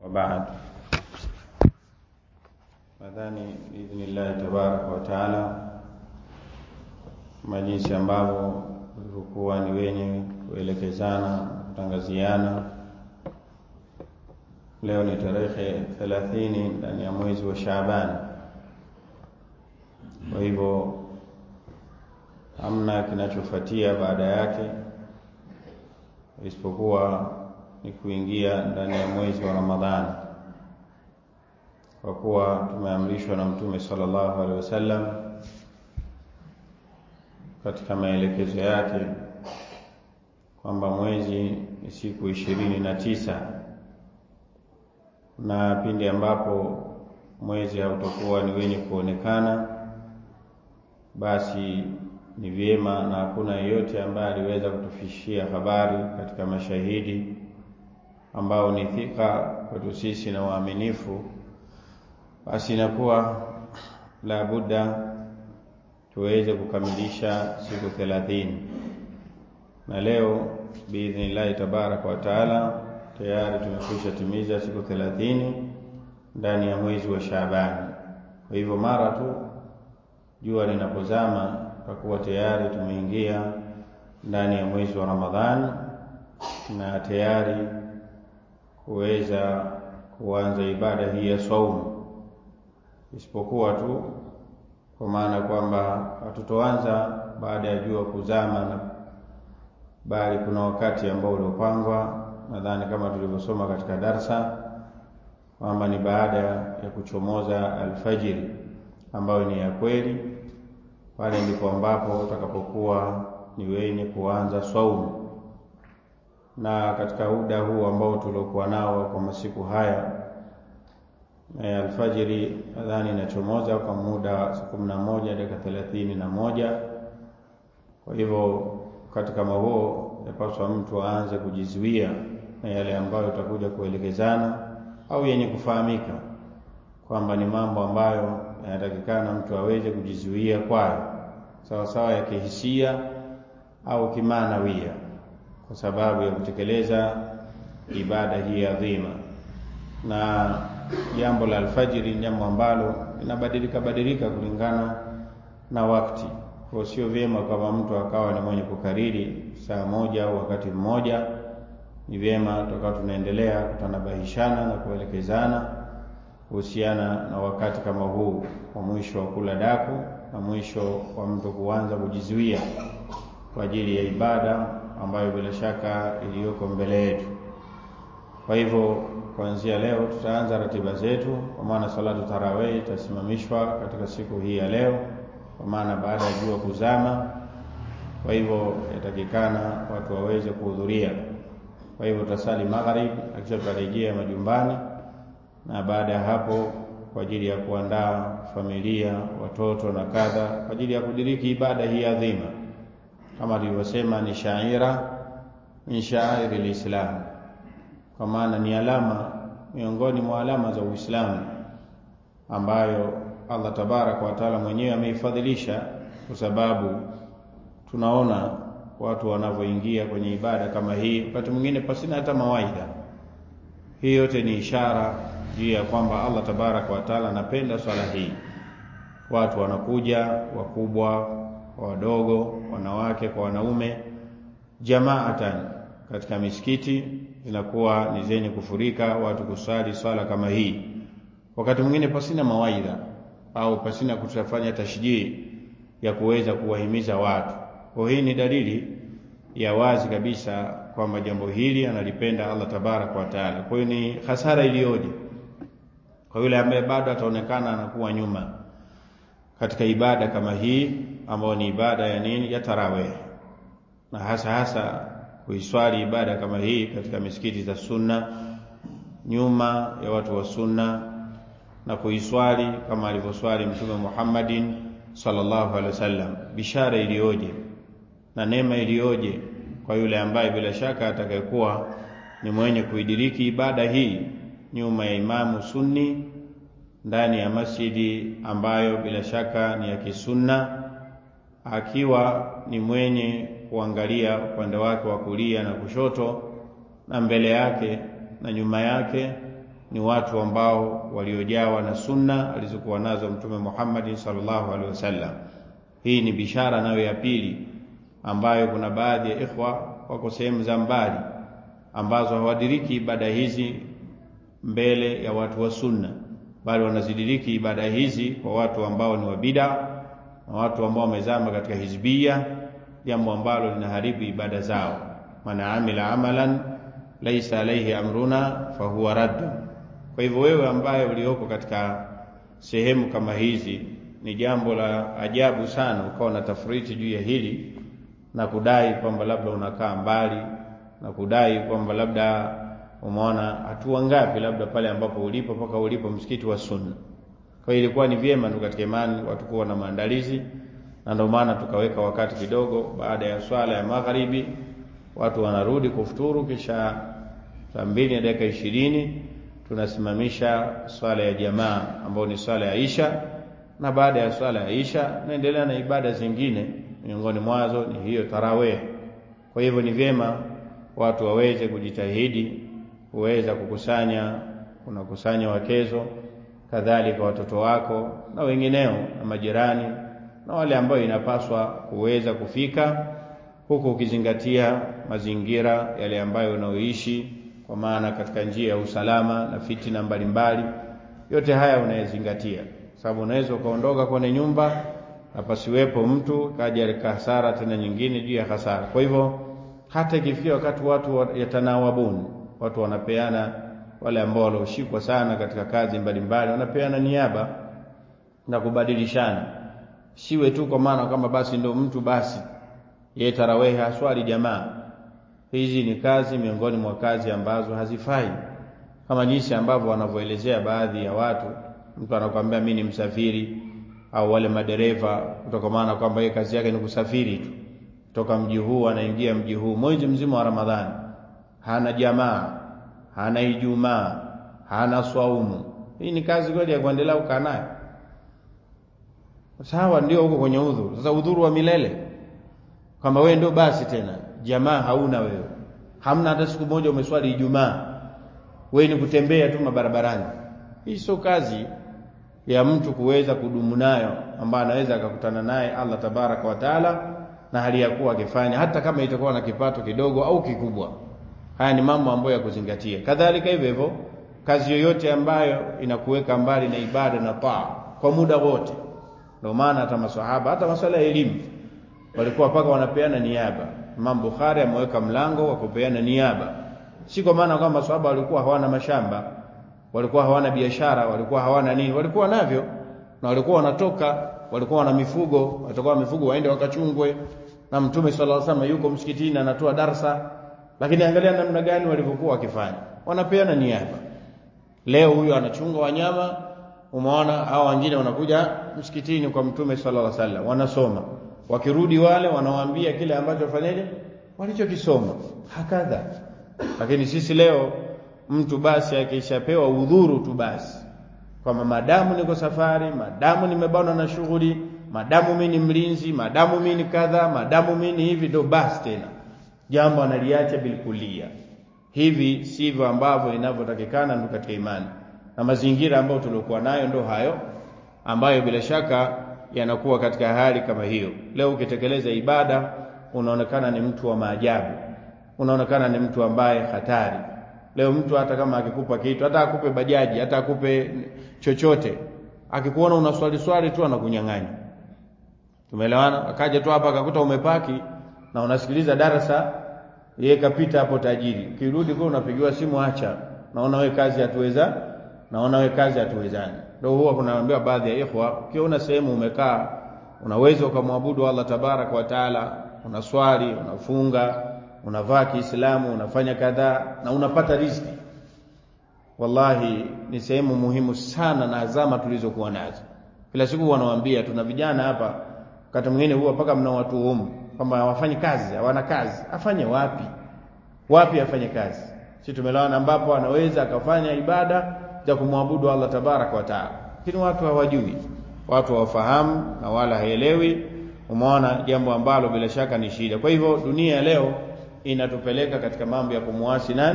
وبعد nadhani biidhnillahi tabaraka wa taala kama jinsi ambavyo ulivyokuwa ni wenye kuelekezana kutangaziana leo ni tarehe thelathini ndani ya mwezi wa Shaabani. Kwa hivyo hamna kinachofuatia baada yake isipokuwa ni kuingia ndani ya mwezi wa Ramadhani, kwa kuwa tumeamrishwa na Mtume sallallahu alaihi wasallam katika maelekezo yake kwamba mwezi ni siku ishirini na tisa na pindi ambapo mwezi hautakuwa ni wenye kuonekana, basi ni vyema na hakuna yeyote ambaye aliweza kutufishia habari katika mashahidi ambao ni thika kwetu sisi na waaminifu, basi inakuwa la budda tuweze kukamilisha siku thelathini, na leo biidhnillahi tabaraka wa taala tayari tumekwisha timiza siku thelathini ndani ya mwezi wa Shaabani. Kwa hivyo mara tu jua linapozama tutakuwa tayari tumeingia ndani ya mwezi wa Ramadhani na tayari kuweza kuanza ibada hii ya saumu, isipokuwa tu kwa maana kwamba hatutoanza baada ya jua kuzama na bali kuna wakati ambao uliopangwa nadhani kama tulivyosoma katika darsa kwamba ni baada ya kuchomoza alfajiri ambayo ni ya kweli, pale ndipo ambapo utakapokuwa ni wenye kuanza saumu. Na katika muda huu ambao tuliokuwa nao kwa masiku haya e, alfajiri nadhani inachomoza kwa muda wa saa kumi na moja dakika thelathini na moja. Kwa hivyo wakati kama huo yapaswa mtu aanze kujizuia na yale ambayo utakuja kuelekezana au yenye kufahamika kwamba ni mambo ambayo yanatakikana mtu aweze kujizuia kwayo, sawa sawa ya kihisia au kimaanawia, kwa sababu ya kutekeleza ibada hii adhima. Na jambo la alfajiri ni jambo ambalo linabadilika badilika kulingana na wakati, kwa sio vyema kama mtu akawa ni mwenye kukariri saa moja au wakati mmoja ni vyema tukawa tunaendelea kutanabahishana na kuelekezana kuhusiana na wakati kama huu wa mwisho wa kula daku na mwisho wa mtu kuanza kujizuia kwa ajili ya ibada ambayo bila shaka iliyoko mbele yetu. Kwa hivyo kuanzia leo tutaanza ratiba zetu, kwa maana salatu tarawih itasimamishwa katika siku hii ya leo, kwa maana baada ya jua kuzama. Kwa hivyo yatakikana watu waweze kuhudhuria kwa hivyo tutasali magharib, akisha tutarejea majumbani, na baada ya hapo kwa ajili ya kuandaa familia, watoto na kadha, kwa ajili ya kudiriki ibada hii adhima, kama tulivyosema ni shaira min sha'airi lislam, kwa maana ni alama miongoni mwa alama za Uislamu ambayo Allah tabaraka wa taala mwenyewe ameifadhilisha, kwa sababu tunaona watu wanavyoingia kwenye ibada kama hii, wakati mwingine pasina hata mawaidha. Hii yote ni ishara juu ya kwamba Allah tabaraka wa taala anapenda swala hii. Watu wanakuja wakubwa kwa wadogo, wanawake kwa wanaume, jamaatan katika misikiti zinakuwa ni zenye kufurika watu kusali swala kama hii, wakati mwingine pasina mawaidha au pasina kutafanya tashjii ya kuweza kuwahimiza watu kwa hii ni dalili ya wazi kabisa kwamba jambo hili analipenda Allah tabaraka wa taala. Kwa hiyo ni hasara iliyoje kwa yule ambaye bado ataonekana anakuwa nyuma katika ibada kama hii ambayo ni ibada ya nini, ya tarawih, na hasa hasa kuiswali ibada kama hii katika misikiti za sunna, nyuma ya watu wa sunna, na kuiswali kama alivyoswali Mtume Muhammadin sallallahu alaihi wasallam. Bishara iliyoje na neema iliyoje kwa yule ambaye bila shaka atakayekuwa ni mwenye kuidiriki ibada hii nyuma ya imamu sunni ndani ya masjidi ambayo bila shaka ni ya kisunna, akiwa ni mwenye kuangalia upande wake wa kulia na kushoto na mbele yake na nyuma yake ni watu ambao waliojawa na sunna alizokuwa nazo Mtume Muhammad sallallahu alaihi wasallam. Hii ni bishara nayo ya pili, ambayo kuna baadhi ya ikhwa wako sehemu za mbali ambazo hawadiriki ibada hizi mbele ya watu wa sunna, bali wanazidiriki ibada hizi kwa watu ambao ni wa bid'a na watu ambao wamezama katika hizbia, jambo ambalo linaharibu ibada zao. Man amila amalan laisa alaihi amruna fahuwa raddun. Kwa hivyo wewe ambaye ulioko katika sehemu kama hizi, ni jambo la ajabu sana ukawa na tafriti juu ya hili na kudai kwamba labda unakaa mbali na kudai kwamba labda umeona hatua ngapi labda pale ambapo ulipo mpaka ulipo msikiti wa Sunna. Kwa hiyo ilikuwa ni vyema tu katika imani watu kuwa na maandalizi, na ndio maana tukaweka wakati kidogo baada ya swala ya magharibi, watu wanarudi kufuturu, kisha saa mbili na dakika ishirini tunasimamisha swala ya jamaa ambayo ni swala ya Isha, na baada ya swala ya Isha naendelea na ibada zingine, miongoni mwazo ni hiyo tarawih. Kwa hivyo ni vyema watu waweze kujitahidi kuweza kukusanya, unakusanya wakezo, kadhalika watoto wako na wengineo na majirani na wale ambao inapaswa kuweza kufika huku, ukizingatia mazingira yale ambayo unaoishi, kwa maana katika njia ya usalama na fitina mbalimbali, yote haya unayezingatia, sababu unaweza ukaondoka kwenye nyumba na pasiwepo mtu kaja hasara tena nyingine juu ya hasara. Kwa hivyo hata ikifikia wakati watu yatanawabuni, watu wanapeana, wale ambao walioshikwa sana katika kazi mbalimbali wanapeana niaba na kubadilishana, siwe tu kwa maana kwamba basi ndio mtu basi yeye tarawehe haswali jamaa. Hizi ni kazi miongoni mwa kazi ambazo hazifai, kama jinsi ambavyo wanavyoelezea baadhi ya watu. Mtu anakuambia mimi ni msafiri, au wale madereva, kutokamana kwamba yeye kazi yake ni kusafiri tu toka mji huu anaingia mji huu mwezi mzima wa Ramadhani, hana jamaa, hana Ijumaa, hana swaumu. Hii ni kazi kweli ya kuendelea kukaa nayo? Sawa, ndio huko kwenye udhuru. Sasa udhuru wa milele, kwamba wewe ndio basi tena jamaa hauna wewe, hamna hata siku moja umeswali Ijumaa, wewe ni kutembea tu mabarabarani. Hii sio kazi ya mtu kuweza kudumu nayo, ambayo anaweza akakutana naye Allah tabaraka wa taala na hali ya kuwa akifanya hata kama itakuwa na kipato kidogo au kikubwa. Haya ni mambo ambayo ya kuzingatia. Kadhalika hivyo hivyo, kazi yoyote ambayo inakuweka mbali na ibada na taa kwa muda wote. Ndio maana hata maswahaba, hata masuala ya elimu walikuwa paka wanapeana niaba. Imam Bukhari ameweka mlango wa kupeana niaba, si kwa maana kwamba maswahaba walikuwa hawana mashamba, walikuwa hawana biashara, walikuwa hawana nini, walikuwa navyo na walikuwa wanatoka walikuwa wana mifugo, watakuwa mifugo waende wakachungwe, na Mtume sallallahu alaihi wasallam yuko msikitini anatoa darsa. Lakini angalia namna gani walivyokuwa wakifanya, wanapeana niaba. Leo huyu anachunga wanyama, umeona hao wengine wanakuja msikitini kwa Mtume sallallahu alaihi wasallam wanasoma, wakirudi wale wanawaambia kile ambacho wafanyaje, walichokisoma hakadha. Lakini sisi leo mtu basi akishapewa udhuru tu basi kwamba madamu niko safari, madamu nimebanwa na shughuli, madamu mimi ni mlinzi, madamu mimi ni kadha, madamu mimi ni hivi, ndo basi tena jambo analiacha bilkulia. Hivi sivyo ambavyo inavyotakikana ndo katika imani, na mazingira ambayo tuliokuwa nayo ndo hayo ambayo bila shaka yanakuwa katika hali kama hiyo. Leo ukitekeleza ibada unaonekana ni mtu wa maajabu, unaonekana ni mtu ambaye hatari. Leo mtu hata kama akikupa kitu, hata akupe bajaji, hata akupe chochote, akikuona una swali swali tu anakunyang'anya. Tumeelewana? Akaja tu hapa akakuta umepaki na unasikiliza darasa, yeye kapita hapo tajiri. Ukirudi kwa unapigiwa simu, acha, naona we kazi hatuweza, naona we kazi hatuwezani. Ndio huwa kunaambiwa baadhi ya ikhwa, ukiona sehemu umekaa unaweza ukamwabudu Allah tabaraka wa taala, unaswali, unafunga, unavaa Kiislamu, unafanya kadhaa na unapata riziki. Wallahi ni sehemu muhimu sana na azama tulizokuwa nazo. Kila siku wanawaambia, tuna vijana hapa, wakati mwingine huwa mpaka mnawatuhumu kwamba hawafanyi kazi, hawana kazi. Afanye wapi? Wapi afanye kazi? Si tumelewana, ambapo anaweza akafanya ibada za kumwabudu Allah tabaraka wa taala, lakini watu hawajui, watu hawafahamu na wala haelewi. Umeona jambo ambalo bila shaka ni shida. Kwa hivyo dunia ya leo inatupeleka katika mambo ya kumwasi nani?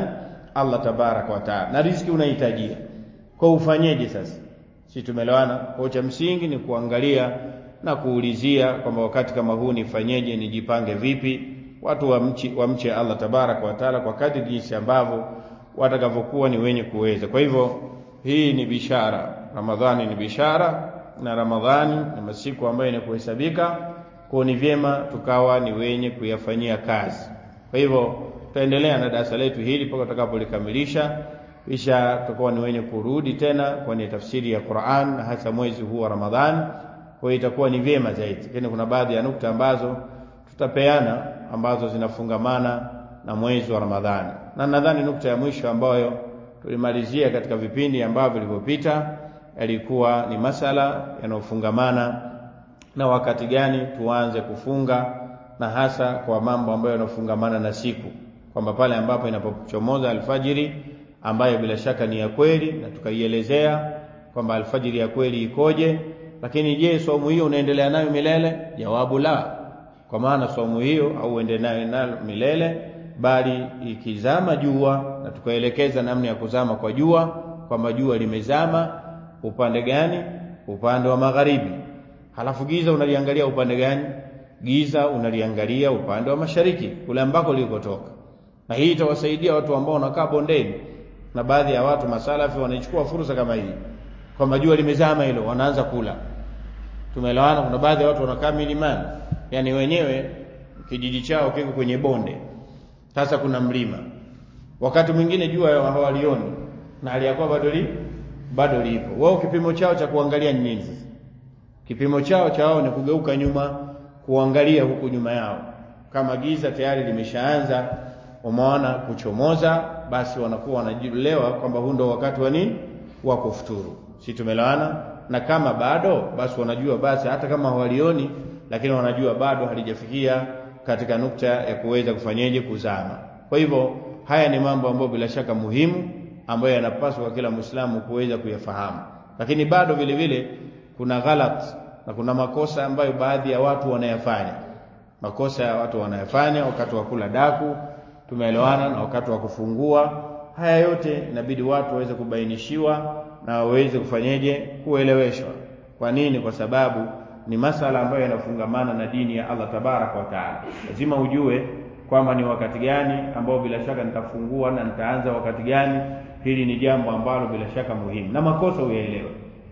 Allah tabaraka wa taala, na riziki unahitajia. Kwa ufanyeje sasa? Si tumeelewana? Kwa cha msingi ni kuangalia na kuulizia kwamba wakati kama huu nifanyeje, nijipange vipi, watu wamche wamche Allah tabaraka wa taala kwa kadri jinsi ambavyo watakavyokuwa ni wenye kuweza. Kwa hivyo hii ni bishara, Ramadhani ni bishara na Ramadhani ni masiku ambayo ni kuhesabika, kwa ni vyema tukawa ni wenye kuyafanyia kazi. Kwa hivyo tutaendelea na darasa letu hili mpaka tutakapolikamilisha, kisha tutakuwa ni wenye kurudi tena kwenye tafsiri ya Qur'an na hasa mwezi huu wa Ramadhani. Kwa hiyo itakuwa ni vyema zaidi, lakini kuna baadhi ya nukta ambazo tutapeana ambazo zinafungamana na mwezi wa Ramadhani, na nadhani nukta ya mwisho ambayo tulimalizia katika vipindi ambavyo vilivyopita yalikuwa ni masala yanayofungamana na wakati gani tuanze kufunga, na hasa kwa mambo ambayo yanafungamana na siku, kwamba pale ambapo inapochomoza alfajiri ambayo bila shaka ni ya kweli, na tukaielezea kwamba alfajiri ya kweli ikoje. Lakini je, saumu hiyo unaendelea nayo milele? Jawabu la, kwa maana saumu hiyo au uendelee nayo milele, bali ikizama jua, na tukaelekeza namna ya kuzama kwa jua, kwamba jua limezama upande gani? Upande wa magharibi. Halafu giza unaliangalia upande gani? Giza unaliangalia upande wa mashariki, kule ambako lilikotoka. Na hii itawasaidia watu ambao wanakaa bondeni, na baadhi ya watu masalafi wanaichukua fursa kama hii, kwamba jua limezama hilo, wanaanza kula. Tumeelewana? Kuna baadhi ya watu wanakaa milimani, yani wenyewe kijiji chao kiko kwenye bonde, sasa kuna mlima, wakati mwingine jua hawalioni na aliyakuwa bado li bado lipo. Wao kipimo chao cha kuangalia ni nini sasa? Kipimo chao cha wao ni kugeuka nyuma, kuangalia huku nyuma yao, kama giza tayari limeshaanza umeona kuchomoza, basi wanakuwa wanajielewa kwamba huu ndo wakati wa nini wa kufuturu. Si tumelewana? Na kama bado, basi wanajua basi, hata kama hawalioni, lakini wanajua bado halijafikia katika nukta ya kuweza kufanyeje, kuzama. Kwa hivyo haya ni mambo ambayo bila shaka muhimu ambayo yanapaswa kwa kila Muislamu kuweza kuyafahamu, lakini bado vile vile kuna ghalat na kuna makosa ambayo baadhi ya watu wanayafanya. Makosa ya watu wanayafanya wakati wa kula daku, tumeelewana, na wakati wa kufungua. Haya yote inabidi watu waweze kubainishiwa na waweze kufanyeje, kueleweshwa. Kwa nini? Kwa sababu ni masala ambayo yanafungamana na dini ya Allah tabaraka wa taala. Lazima ujue kwamba ni wakati gani ambao bila shaka nitafungua na nitaanza wakati gani. Hili ni jambo ambalo bila shaka muhimu, na makosa uyaelewe.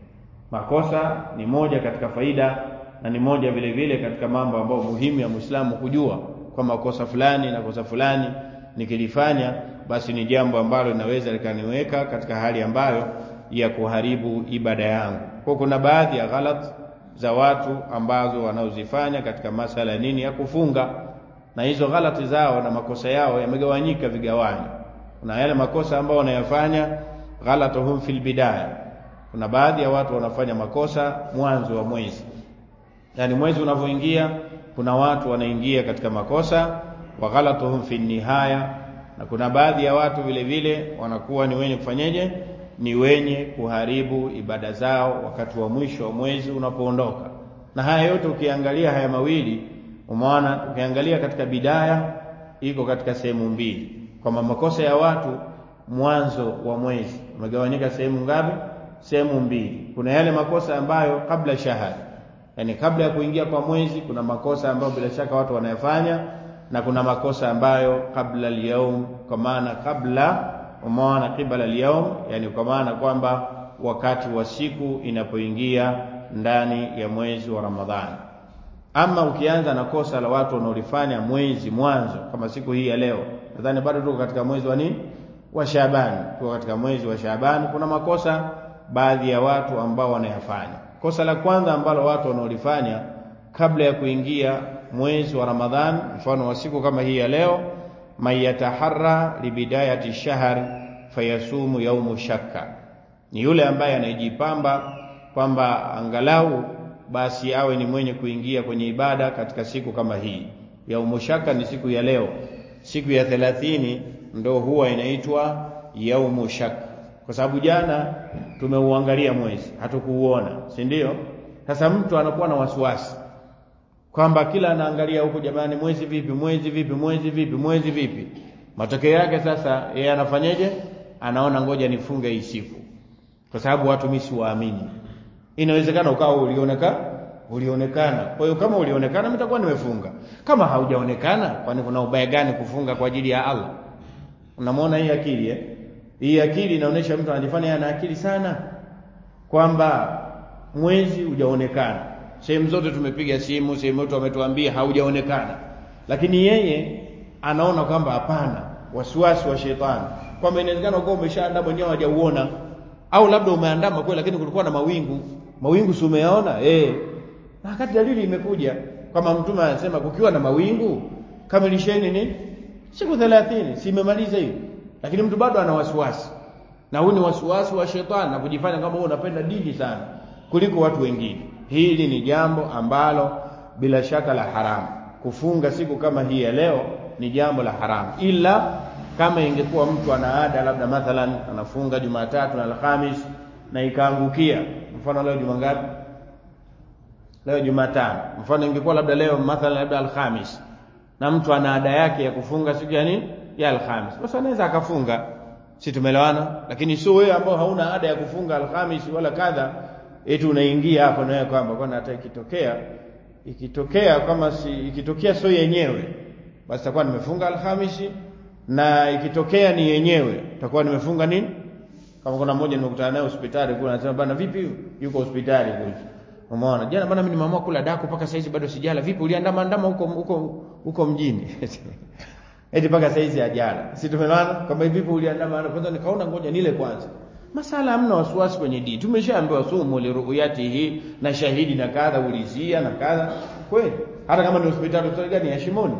Makosa ni moja katika faida na ni moja vile vile katika mambo ambayo muhimu ya Muislamu kujua kwamba kosa fulani na kosa fulani nikilifanya, basi ni jambo ambalo linaweza likaniweka katika hali ambayo ya kuharibu ibada yangu. Kwa kuna baadhi ya ghalat za watu ambazo wanaozifanya katika masala nini ya kufunga, na hizo ghalati zao na makosa yao yamegawanyika vigawanyo. Kuna yale makosa ambayo wanayafanya ghalatuhum fil bidaya. Kuna baadhi ya watu wanafanya makosa mwanzo wa mwezi, yaani mwezi unavyoingia, kuna watu wanaingia katika makosa wa ghalatuhum fi nihaya, na kuna baadhi ya watu vile vile wanakuwa ni wenye kufanyeje, ni wenye kuharibu ibada zao wakati wa mwisho wa mwezi unapoondoka. Na haya yote ukiangalia haya mawili, umeona, ukiangalia katika bidaya iko katika sehemu mbili, kwamba makosa ya watu mwanzo wa mwezi umegawanyika sehemu ngapi? Sehemu mbili. Kuna yale makosa ambayo kabla shahada, yani kabla ya kuingia kwa mwezi, kuna makosa ambayo bila shaka watu wanayafanya, na kuna makosa ambayo kabla al-yaum, kwa maana kabla, umeona, qibla al-yaum, yani kwa maana kwamba wakati wa siku inapoingia ndani ya mwezi wa Ramadhani. Ama ukianza na kosa la watu wanaolifanya mwezi mwanzo, kama siku hii ya leo, nadhani bado tuko katika mwezi wa nini, wa Shaabani. Tuko katika mwezi wa Shaabani, kuna makosa baadhi ya watu ambao wanayafanya. Kosa la kwanza ambalo watu wanaolifanya kabla ya kuingia mwezi wa Ramadhani, mfano wa siku kama hii ya leo, mayataharra libidayati shahr fayasumu yaumu shakka, ni yule ambaye anayejipamba kwamba angalau basi awe ni mwenye kuingia kwenye ibada katika siku kama hii. Yaumu shaka ni siku ya leo, siku ya thelathini ndo huwa inaitwa yaumu shaka, kwa sababu jana tumeuangalia mwezi hatukuuona, si ndio? Sasa mtu anakuwa na wasiwasi kwamba kila anaangalia huku, jamani, mwezi vipi, mwezi vipi, mwezi vipi, mwezi vipi. matokeo yake sasa yeye anafanyeje anaona ngoja nifunge hii siku kwa sababu watu mimi siwaamini inawezekana ukawa ulionekana ulionekana kwa hiyo kama ulionekana mimi nitakuwa nimefunga kama haujaonekana kwani kuna ubaya gani kufunga kwa ajili ya Allah unamwona hii akili eh hii akili inaonyesha mtu anajifanya ana akili sana kwamba mwezi hujaonekana sehemu zote tumepiga simu sehemu zote wametuambia haujaonekana lakini yeye anaona kwamba hapana wasiwasi wa shetani kwamba inawezekana uko umeshaandaa mwenyewe hajauona au labda umeandama kweli lakini kulikuwa na mawingu mawingu si umeyaona eh na wakati dalili imekuja kama mtume anasema kukiwa na mawingu kamilisheni ni siku 30 si imemaliza hiyo lakini mtu bado ana wasiwasi na huu ni wasiwasi wa shetani na kujifanya kama wewe unapenda dini sana kuliko watu wengine hili ni jambo ambalo bila shaka la haramu kufunga siku kama hii ya leo ni jambo la haramu ila kama ingekuwa mtu ana ada labda mathalan anafunga Jumatatu na Alhamis na ikaangukia mfano leo juma ngapi leo Jumatano mfano ingekuwa labda leo mathalan labda Alhamis na mtu ana ada yake ya kufunga siku ya nini ya Alhamis basi anaweza akafunga si tumeelewana lakini sio wewe ambao hauna ada ya kufunga Alhamis wala kadha eti unaingia hapo na wewe kwamba kwani hata ikitokea ikitokea kama si ikitokea sio yenyewe basi takuwa nimefunga Alhamisi na ikitokea ni yenyewe takuwa nimefunga nini kama kuna mmoja nimekutana naye hospitali kule anasema bana vipi yuko hospitali kule umeona jana bana mimi nimeamua kula daku mpaka saizi bado sijala vipi uliandama andama huko huko huko mjini eti mpaka saizi ajala si tumeelewana kwamba vipi uliandama kwanza nikaona ngoja nile kwanza masala hamna wasiwasi kwenye dini tumeshaambiwa sumu liruyatihi na shahidi na kadha ulizia na kadha kweli hata kama ni hospitali hospitali gani ya Shimoni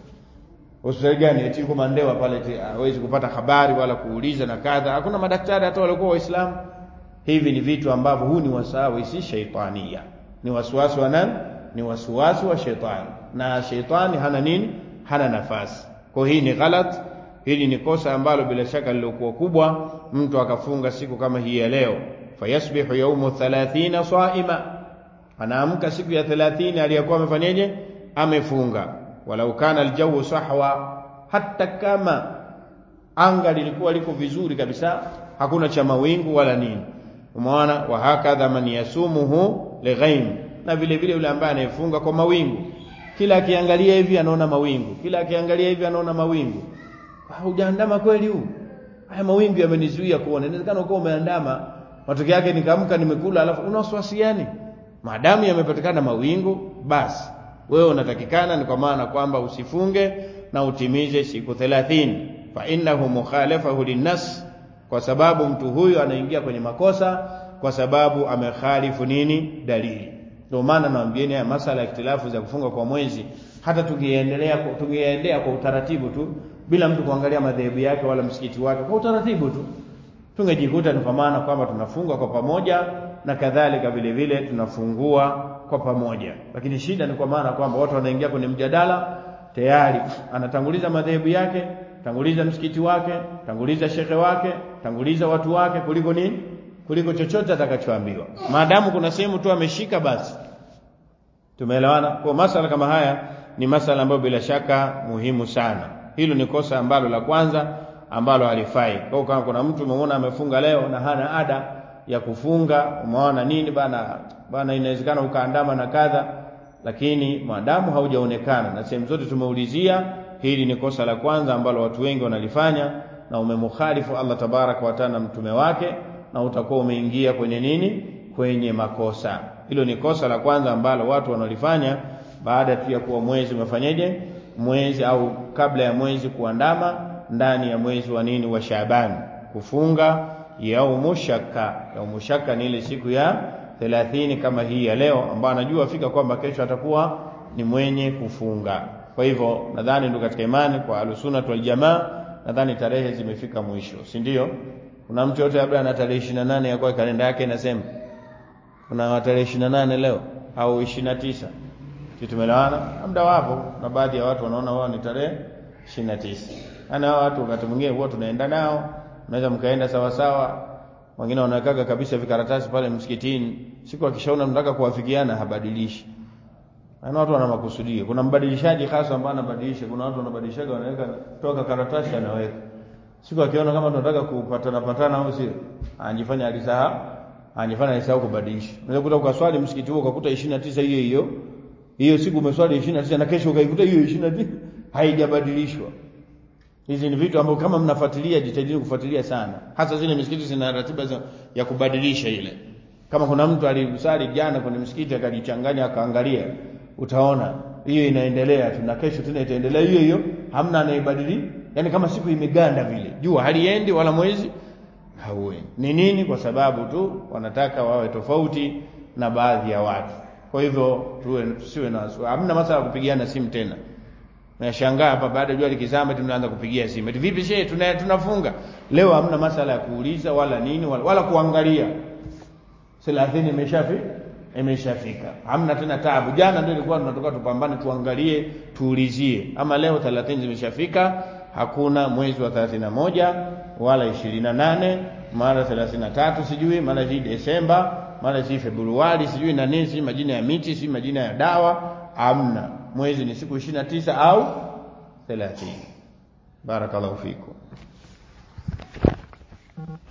hospitali gani eti yuko Mandewa pale eti hawezi kupata habari wala kuuliza na kadha hakuna madaktari hata walikuwa waislamu hivi ni vitu ambavyo huu ni wasawi si shaitania ni wasiwasi wa nani ni wasiwasi wa shetani na shetani hana nini hana nafasi kwa hii ni ghalat hili ni kosa ambalo bila shaka lilokuwa kubwa mtu akafunga siku kama hii ya leo fayasbihu yaumu 30 saima anaamka siku ya 30 aliyokuwa amefanyaje amefunga walau kana aljawu sahwa hata kama anga lilikuwa liko vizuri kabisa hakuna cha mawingu wala nini umeona wa hakadha man yasumuhu lighaim na vile vile yule ambaye anayefunga kwa mawingu kila akiangalia hivi anaona mawingu kila akiangalia hivi anaona mawingu hujaandama kweli huu haya mawingu yamenizuia kuona inawezekana uko umeandama matokeo yake nikaamka nimekula alafu una wasiwasi gani maadamu yamepatikana mawingu basi wewe unatakikana ni kwa maana kwamba usifunge na utimize siku 30 fa innahu mukhalafahu linnas kwa sababu mtu huyu anaingia kwenye makosa kwa sababu amekhalifu nini dalili ndio maana naambieni haya masala ya ikhtilafu za kufunga kwa mwezi hata tungeendelea tungeendelea kwa utaratibu tu bila mtu kuangalia madhehebu yake wala msikiti wake kwa utaratibu tu tungejikuta ni kwa maana kwamba tunafunga kwa pamoja na kadhalika vile vile tunafungua kwa pamoja lakini shida ni kwa maana kwamba watu wanaingia kwenye mjadala tayari anatanguliza madhehebu yake tanguliza msikiti wake tanguliza shekhe wake tanguliza watu wake kuliko nini kuliko chochote atakachoambiwa maadamu kuna sehemu tu ameshika basi tumeelewana kwa masala kama haya ni masala ambayo bila shaka muhimu sana hilo ni kosa ambalo la kwanza ambalo halifai kwa kama kuna mtu umeona amefunga leo na hana ada ya kufunga umeona nini bana bana inawezekana ukaandama na kadha lakini maadamu haujaonekana na sehemu zote tumeulizia hili ni kosa la kwanza ambalo watu wengi wanalifanya na umemukhalifu Allah tabaraka wa taala mtume wake na utakuwa umeingia kwenye nini kwenye makosa hilo ni kosa la kwanza ambalo watu wanalifanya baada tu ya kuwa mwezi umefanyeje mwezi au kabla ya mwezi kuandama ndani ya mwezi wa nini wa Shaaban kufunga yaumu shaka yaumu shaka ni ile siku ya 30 kama hii ya leo ambayo anajua fika kwamba kesho atakuwa ni mwenye kufunga kwa hivyo nadhani ndio katika imani kwa alusuna wal jamaa nadhani tarehe zimefika mwisho si ndio kuna mtu yote labda ana tarehe 28 ya kwa kalenda yake inasema kuna tarehe 28 leo au 29 sisi tumeelewana muda wapo na baadhi ya watu wanaona wao ni tarehe 29 ana hao watu wakati mwingine huwa tunaenda nao unaweza mkaenda sawa sawa wengine wanawekaga kabisa vikaratasi pale msikitini siku akishaona mnataka kuwafikiana habadilishi Yaani watu wana makusudio. Kuna mbadilishaji hasa ambaye anabadilisha, kuna watu wanabadilishaga wanaweka toka karatasi anaweka. Siku akiona kama tunataka kupatana patana au sio? Anajifanya alisahau, anajifanya alisahau kubadilisha. Unaweza kukuta ukaswali msikiti huo ukakuta 29 hiyo hiyo. Hiyo siku umeswali 29 na kesho ukaikuta hiyo 29 haijabadilishwa. Hizi ni vitu ambavyo kama mnafuatilia, jitahidini kufuatilia sana, hasa zile misikiti zina ratiba za, ya kubadilisha ile. Kama kuna mtu alisali jana kwenye msikiti akajichanganya akaangalia, utaona hiyo inaendelea tu na kesho tena itaendelea hiyo hiyo, hamna anaibadili. Yani kama siku imeganda vile, jua haliendi wala mwezi hauendi. Ni nini? Kwa sababu tu wanataka wawe tofauti na baadhi ya watu. Kwa hivyo tuwe tusiwe na hamna masala ya kupigiana simu tena. Nashangaa hapa baada ya jua likizama tunaanza kupigia simu. Eti vipi shehe tuna, tunafunga. Leo hamna masala ya kuuliza wala nini wala, wala kuangalia. 30 imeshafika imeshafika. Hamna tena taabu. Jana ndio ilikuwa tunatoka tupambane tuangalie tuulizie. Ama leo 30 zimeshafika hakuna mwezi wa 31 wala 28 mara 33 sijui mara hii Desemba mara hii Februari sijui na nini sijui majina ya miti sijui majina ya dawa hamna mwezi ni siku 29 au 30 barakallahu fikum